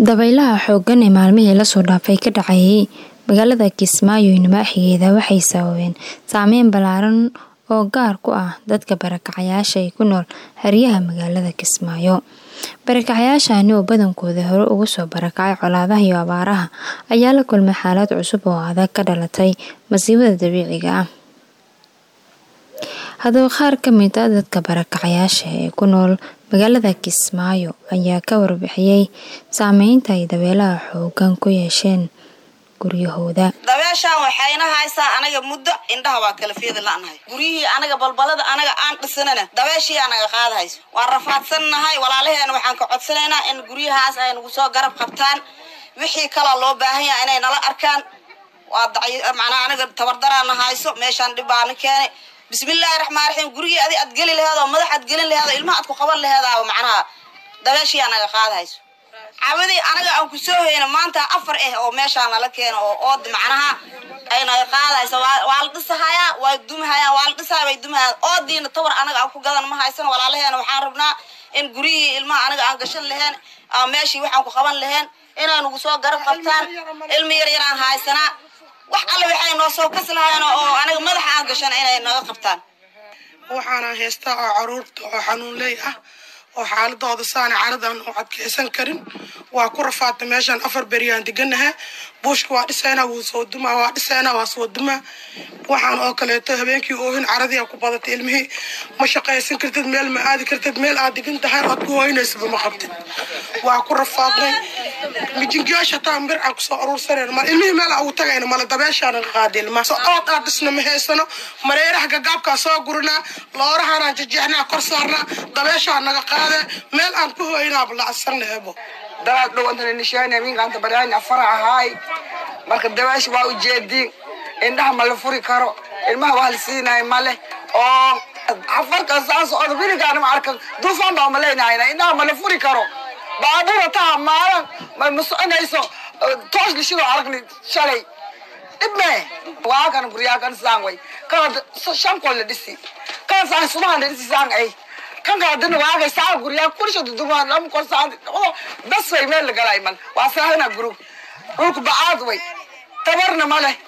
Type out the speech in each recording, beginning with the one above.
Dabaylaha xooggan ee maalmihii la soo dhaafay ka dhacayay magaalada Kismaayo iyo nawaaxigeeda waxay sababeen saameyn ballaaran oo gaar ku ah dadka barakacayaasha ee ku nool hareeraha magaalada Kismaayo. Barakacayaashani oo badankooda hore uga soo barakacay colaadaha iyo abaaraha ayaa la kulmay xaalad cusub oo adag ka dhalatay masiibada dabiiciga ah. Haddaba qaar ka mid ah dadka barakacayaasha ee ku nool magaalada Kismaayo ayaa ka warbixiyay saameynta ay dabaylaha xooggan ku yeesheen guryahooda. dabeeshaan waxayna haysaa anaga muddo indhaha waa kala feedi la'nahay guryihii anaga balbalada anaga aan dhisanana dabeeshii anaga qaadahayso waan rafaadsannahay walaalaheena waxaan ka codsanaynaa in guryahaas ay nagu soo garab qabtaan wixii kaloo loo baahan yahay inay nala arkaan waa dacy macnaa anaga tabardaraana hayso meeshaan dhib baana keenay bismillaahi raxmaan raxiim gurigii adi aad geli laheed oo madax aad gelin laheed oo ilmaha aad ku qaban laheedaa macnaha dabeeshii anaga qaadahayso cabadii anaga aan ku soo hayno maanta afar ah oo meeshaan nala keeno oo ood macnaha ay naga qaadayso waa la dhisahayaa waa dumahayaan waa la dhisahaa bay dumahayaan oodiina tawar anaga aan ku gadan ma haysan walaalaheena waxaan rabnaa in guryihii ilmaha anaga aan gashan laheen ama meeshii waxaan ku qaban laheen inay nagu soo garab qabtaan ilmi yar yaraan haysanaa wax alle waxay noo soo kas lahayen oo anaga madaxa aan gashan inay naga qabtaan waxaana haystaa oo caruurta oo xanuunley ah oo xaaladooda saana caradan oo adkeysan karin waa ku rafaadta meeshaan afar beriyaan deganaha buushka waa dhisaynaa wuu soo dumaa waa dhisaynaa waa soo dumaa waxaan oo kaleeto habeenkii oohin caradii ku badatay ilmihii ma shaqaysan kartid meel ma aadi kartid meel aad degan tahay ood ku hoynaysaba ma qabtid waa ku rafaadnay mijingayaasha hataa bir aan kusoo aruursanayno mal ilmihii meel aan ugu tagayno mala dabeeshaa naga qaada ilmaha so ood aad dhisna ma haysano mareeraha gagaabkaa soo gurinaa loorahaanaan jejeexnaa kor saarnaa dabeeshaa naga qaade meel aan ku hoynaaba lacasarna ebo dalaad dhow antana nishaana minkaanta baryaani afara ahaay marka dabeesha waa ujeediin indhaha ma la furi karo ilmaha waa la siinayo male oo afarka saan socda wiligaana ma arkan duufaan baa malaynahayna indhaha ma la furi karo baabuura taa maalan ma ma soconayso toos lishidoo aragni shalay dhibme waa kan guryaa kan saan way kana shan kol la dhisi kana saan subahan la dhisi saan ay kan kala dina waagay saa guryaa kursha dudumaan lam kor saan bas way meel la galay man waa saahina guru dhulku bacaad way tabarna ma leh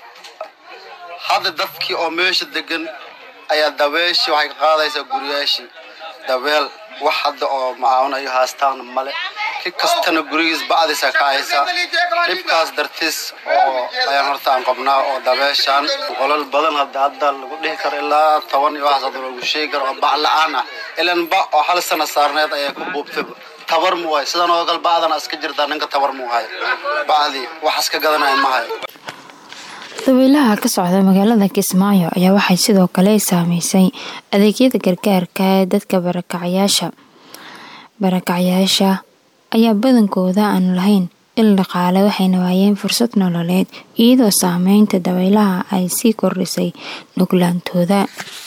hadda dadkii oo meesha degan ayaa dabeeshii waxay ka qaadaysaa guryaashii dabeel wax hadda oo macaawinayo haastaana male ki kastana gurigiis bacdiisa ka haysa dhibkaas dartiis oo ayaan horta aan qabnaa oo dabeeshaan qolal badan hadda hadda lagu dhihi karo ilaa toban iyo waxaas hadda lagu sheegi karo oo bac la-aan ah ilan ba oo hal sana saarneed ayaa ku buubtay tabar mu waay sidan oo kale bacdana iska jirtaa ninka tabar mu hayo bacdii wax iska gadanaya ma hayo dabaylaha ka socda magaalada Kismaayo ayaa waxay sidoo kale saameysay adeegyada gargaarka ee dadka barakacayaasha. Barakacayaasha ayaa badankooda aan lahayn il dhaqaale waxayna waayeen fursad nololeed iyadoo saameynta dabaylaha ay sii kordhisay nuglaantooda.